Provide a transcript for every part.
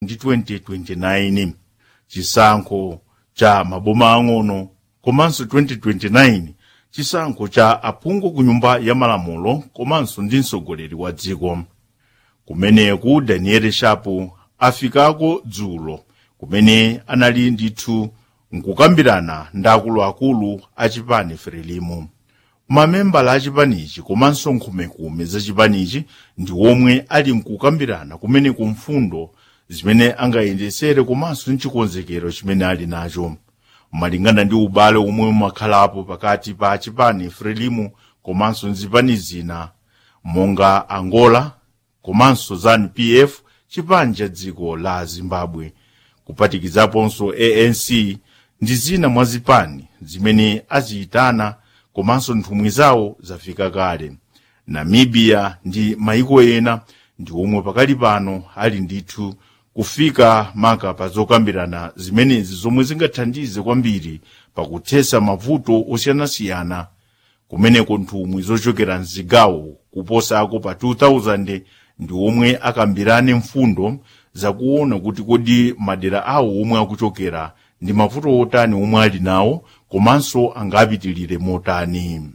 ndi 2029 chisankho cha maboma ang'ono komanso 2029 chisankho cha aphungu ku nyumba ya malamulo komanso ndi mtsogoleri wa dziko kumeneku daniel shapo afikako dzulo kumene anali ndithu nkukambirana ndi akuluakulu a chipani frelimo mamembala a chipanichi komanso nkhumekume za chipanichi ndi omwe ali nkukambirana kumene ku mfundo zimene angayendesere komanso ndi chikonzekero chimene ali nacho malingana ndi ubale omwe umakhalapo pakati pa chipani frelimo komanso ndi zipani zina monga angola komanso zanu-pf chipani cha dziko la zimbabwe kupatikizaponso anc ndi zina mwa zipani zimene aziyitana komanso nthumwi zawo zafika kale namibia ndi maiko ena ndi omwe pakali pano ali ndithu kufika maka pa zokambirana zimenezi zomwe zingathandize kwambiri pakuthetsa mavuto osiyanasiyana kumeneko nthumwi zochokera mzigawo kuposako pa 2000 ndi omwe akambirane mfundo zakuona kuti kodi madera awo omwe akuchokera ndi mavuto otani omwe ali nawo komanso angapitilire motani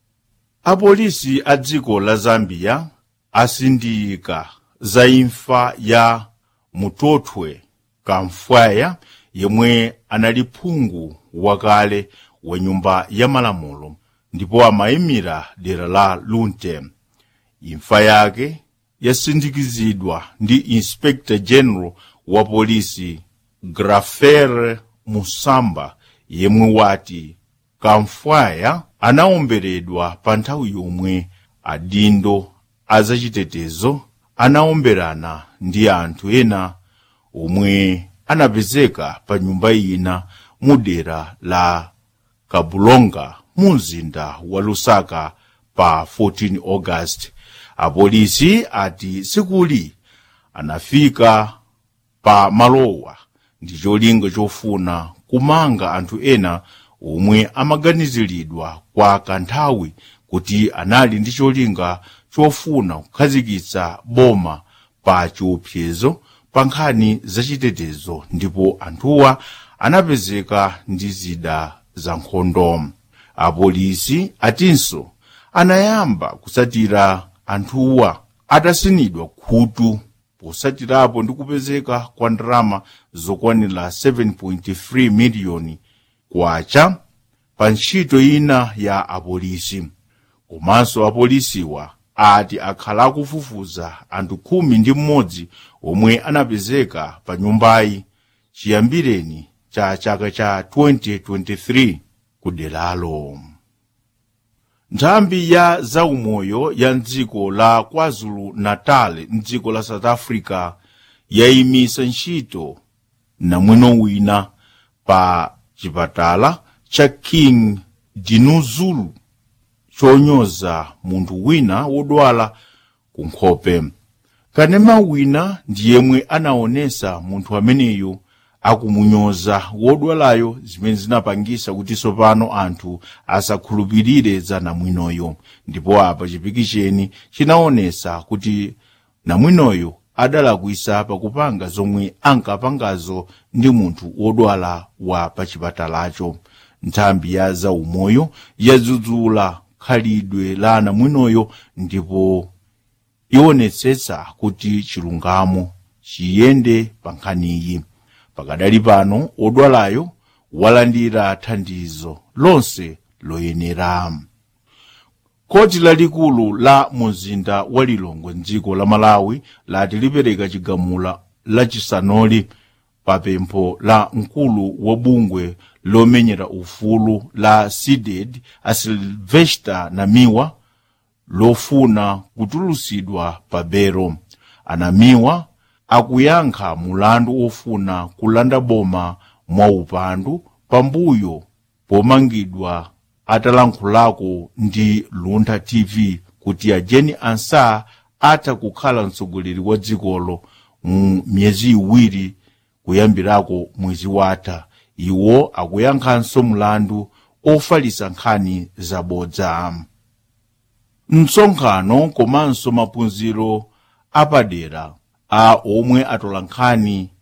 apolisi a dziko la zambia asindika za imfa ya mutothwe kamfwaya yemwe anali phungu wakale wa nyumba ya malamulo ndipo amayimira dera la lunte imfa yake yasindikizidwa ndi inspector general wa polisi grafer musamba yemwe wati kamfwaya anaomberedwa pa nthawi yomwe adindo azachitetezo anaomberana ndi anthu ena omwe anapezeka pa nyumba ina mu dera la kabulonga mu mzinda wa lusaka pa 14 august apolisi ati sikuli anafika pa malowa ndi cholinga chofuna kumanga anthu ena omwe amaganiziridwa kwa kanthawi kuti anali ndi cholinga chofuna kukhazikitsa boma pa chiopsezo pa nkhani zachitetezo ndipo anthuwa anapezeka ndi zida za nkhondo apolisi atinso anayamba kusatira anthuwa atasinidwa khutu posatirapo ndi kupezeka kwa ndalama zokwanira 7.3 miliyoni kwacha pa ntchito ina ya apolisi komanso apolisiwa ati akhala akufufuza anthu khumi ndi mmodzi omwe anapezeka pa nyumbayi chiyambireni cha chaka cha 2023 ku deralo nthambi ya zaumoyo ya mdziko la kwazulu natal mdziko la south africa yayimisa ntchito namwino wina pa chipatala cha king dinuzulu chonyoza munthu wina wodwala ku nkhope kanema wina ndi yemwe anaonesa munthu ameneyo akumunyoza wodwalayo zimene zinapangisa kuti tsopano anthu asakhulupirire za namwinoyo ndipo apa chipikicheni chinaonesa kuti namwinoyo adalakwisa pakupanga zomwe ankapangazo ndi munthu wodwala wa pachipatalacho nthambi ya zaumoyo yadzudzula khalidwe la namwinoyo ndipo ionetsetsa kuti chilungamo chiyende pa nkhaniyi pakadali pano odwalayo walandira thandizo lonse loyenera koti lalikulu la muzinda wa lilongwe mdziko la malawi lati lipereka chigamula lachisanoli pa pempho la mkulu wa bungwe lomenyera ufulu la sided a silvester namiwa lofuna kutulusidwa pa bero anamiwa akuyankha mulandu ofuna kulanda boma mwaupandu pambuyo pomangidwa atalankhulako ndi luntha tv kuti ajeni ansa atha kukhala mtsogoleri wa dzikolo mu miyezi iwiri kuyambirako mwezi watha iwo akuyankhanso mulandu ofalisa nkhani zabodza msonkhano komanso maphunziro apadera a omwe atola nkhani